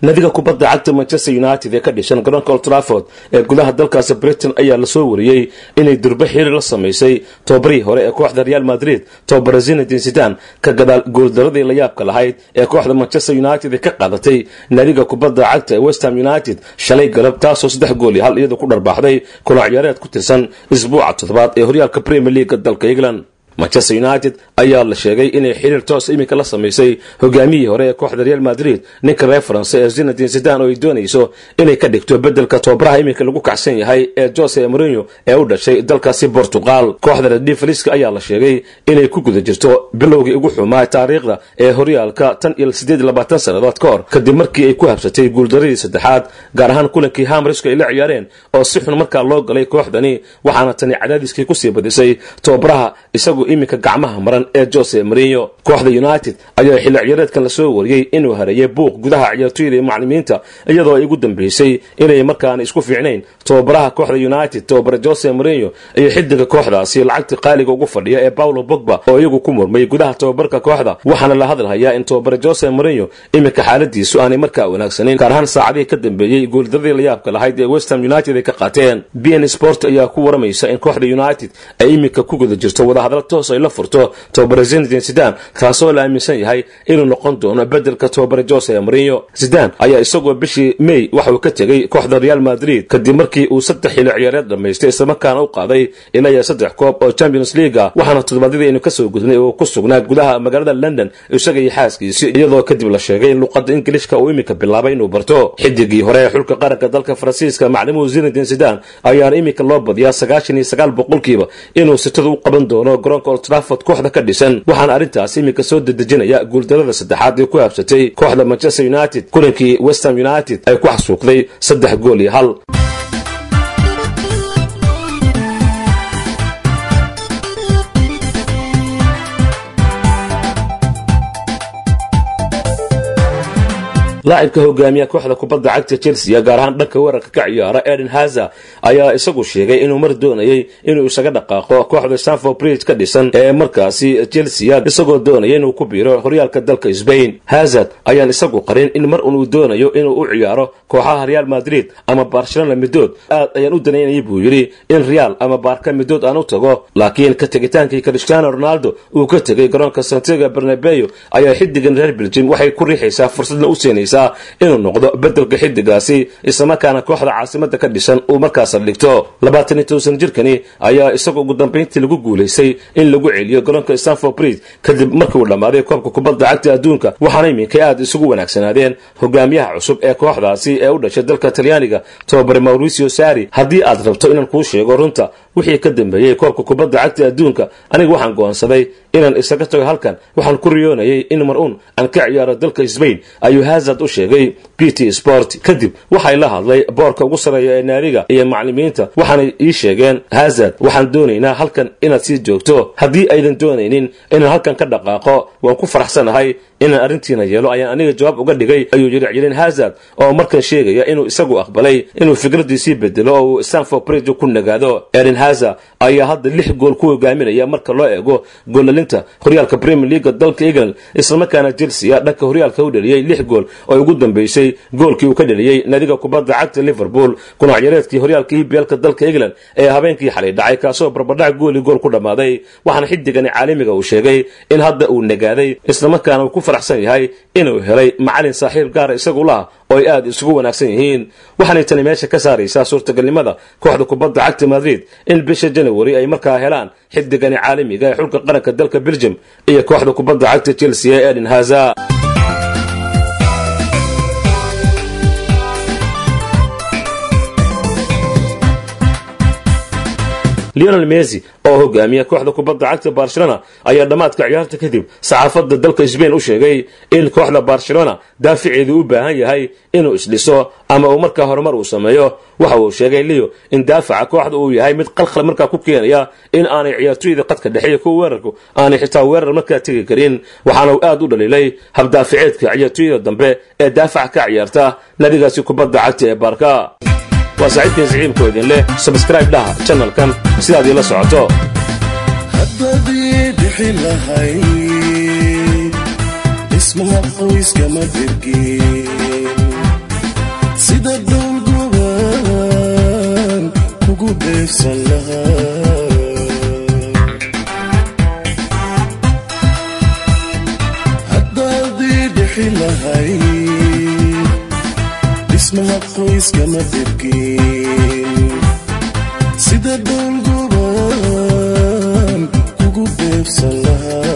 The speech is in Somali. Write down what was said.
nadiga kubadda cagta manchester united ee ka dhishan garoonka old trafford ee gudaha dalkaasi britain ayaa lasoo wariyey inay durbe xiri la samaysay tobabarihii hore ee kooxda real madrid tobabara zinedin sidan ka gadaal guuldaradii la yaabka lahayd ee kooxda manchester united ee ka qaadatay nadiga kubadda cagta ee westham united shalay galab taasoo saddex gool iyo hal iyada ku dharbaaxday kulac ciyaareed ku tirsan isbuuca toddobaad ee horyaalka premier leaga dalka england manchester united ayaa la sheegay inay xiriir toos iminka la samaysay hogaamiyihii hore ee kooxda real madrid ninka reer faranse ee zinedin sidan oo ay doonayso inay ka dhigto bedelka tobabaraha iminka lagu kacsan yahay ee jose mourinho ee u dhashay dalkaasi portugal kooxda redifaliska ayaa la sheegay inay ku guda jirto bilowgii ugu xumaa taariikhda ee horyaalka tan iyo sideed iyo labaatan sannadood ka hor kadib markii ay ku habsatay guuldaradii saddexaad gaar ahaan kulankii hamriska ay la ciyaareen oo si xun markaa loo galay kooxdani waxaana tani cadaadiskii kusii badisay tobabaraha isagu iminka gacmaha maran ee jose mourinho kooxda united ayaa xilli ciyaareedkan lasoo wariyey inuu hareeyay buuq gudaha ciyaartooyda iyo maclimiinta iyadoo ay ugu dambeysay inay markaana isku fiicnayn tobabaraha kooxda united tobabara jose mourinho iyo xidiga kooxdaasi lacagta qaaliga ugu fadhiya ee paulo bogba oo iyagu ku murmay gudaha tobabarka kooxda waxaana la hadalhayaa in tobabara jose mourinho iminka xaaladiisu aanay markaa wanaagsanin gaar ahaan saacadihii ka dambeeyey guuldaradii la yaabka lahayd ee westham united ay ka qaateen bn sport ayaa ku waramaysa in kooxda united ay iminka ku guda jirto wadahadal toos ay la furto tobabara zinedin sidan kaasoo la aaminsan yahay inuu noqon doono bedelka tobabara jose mourinho sidan ayaa isagoo bishii may waxauu ka tegey kooxda real madrid kadib markii uu saddex xilli ciyaareed dhammaystay islamarkaana u qaaday ilaa iyo saddex koob oo champions leaga waxaana toddobaadyadii aynu kasoo gudnay oo ku sugnaa gudaha magaalada london isaga iyo xaaskiisi iyadoo kadib la sheegay in luqadda ingilishka uu iminka bilaabay inuu barto xidigii hore ee xulka qaranka dalka faransiiska maclimuhu zinedin sidan ayaana iminka loo badiyaa sagaashan iyo sagaal boqolkiiba inuu sitada u qaban doono garoonka old trafford kooxda ka dhisan waxaana arrintaas iminka soo dedejinaya guuldarada saddexaad ee ku habsatay kooxda manchester united kulankii westham united ay ku xasuuqday saddex gool iyo hal laacibka hogaamiya kooxda kubadda cagta chelsea gaar ahaan dhanka weerarka ka ciyaara eden haza ayaa isagu sheegay inuu mar doonayay inuu isaga dhaqaaqo kooxda stanford bridge ka dhisan ee markaasi chelsea isagoo doonaya inuu ku biiro horyaalka dalka sbain hazard ayaan isagu qarin in mar unuu doonayo inuu u ciyaaro kooxaha real madrid ama barcelona midood aad ayaan u danaynayay buu yidhi in real ama baarka midood aan u tago laakiin ka tegitaankii cristiano ronaldo uu ka tegay garoonka santiago bernabeo ayaa xidigan reer belgium waxay ku riixaysaa fursadna u siinaysaa inuu noqdo bedelka xidigaasi islamarkaana kooxda caasimada ka dhisan uu markaas dhigto labaatan iyo toban jirkani ayaa isagu ugu dambayntii lagu guulaystay in lagu celiyo garoonka stanford bridge kadib markii uu dhammaaday koobka kubadda cagta adduunka waxaana iminkay aad isugu wanaagsanaadeen hogaamiyaha cusub ee kooxdaasi ee u dhashay dalka talyaaniga tobabare mauricio sari haddii aad rabto inaan kuu sheego runta wixii ka dambeeyey koobka kubadda cagta adduunka aniga waxaan go'aansaday inaan isaga tago halkan waxaan ku riyoonayay in mar uun aan ka ciyaaro dalka sbain ayuu hazard u sheegay b t sport kadib waxay la hadlay boorka ugu sarreeya ee naadiga iyo maclimiinta waxaanay ii sheegeen hazard waxaan doonaynaa halkan inaad sii joogto haddii aydan doonaynin inaan halkan ka dhaqaaqo waan ku faraxsanahay inaan arrintiina yeelo ayaan aniga jawaab uga dhigay ayuu yidhi cilin hazard oo markan sheegaya inuu isagu aqbalay inuu fikradiisii bedelo oo uu stanford bridge ku nagaado eden hazard ayaa hadda lix gool ku hogaaminaya marka loo eego goolalinta horyaalka premier leaga dalka england islamarkaana chelsea dhanka horyaalka u dheliyey lix gool oo ugu dambeysay goolkii uu ka dheliyey nadiga kubadda cagta liverpool kunac yareedkii horyaalka eblka dalka england ee habeenkii xalay dhacay kaasoo barbadhac gooli gool ku dhammaaday waxaana xidigani caalamiga uu sheegay in hadda uu nagaaday islamarkaana uu ku faraxsan yahay inuu helay macalin saaxiib gaara isagu laha oo ay aad isugu wanaagsan yihiin waxaanay tani meesha ka saaraysaa suurtagalnimada kooxda kubadda cagta madrid in bisha janawari ay markaa helaan xidigani caalamiga ee xulka qaranka dalka belgium iyo kooxda kubadda cagta chelsea ee eden haza leonel messi oo hogaamiya kooxda kubadda cagta barcelona ayaa dhammaadka ciyaarta kadib saxaafadda dalka sbain u sheegay in kooxda barcelona daaficeedu u baahan yahay inuu isdhiso ama uu markaa horumar uu sameeyo waxa uu sheegay leo in daafaca kooxda uu yahay mid qalqal markaa ku keenaya in aanay ciyaartooyda qadka dhexe kuwa weerarku aanay xitaa weerar markaa tegi karin waxaana uu aad u dhaliilay habdaaficeedka ciyaartooyada dambe ee daafaca ka ciyaarta nadigaasi kubadda cagta ee baarka waa saaxiibkeen siciibkoo idin leh sabscribe dhaha janalkan sidaad iila socoto haddadii dhixi lahayd dhismaha qoyskama dirgin bixi lahay dhismaha qoyskama dhibkin sida dhowlgoban kugu beebsan lahaa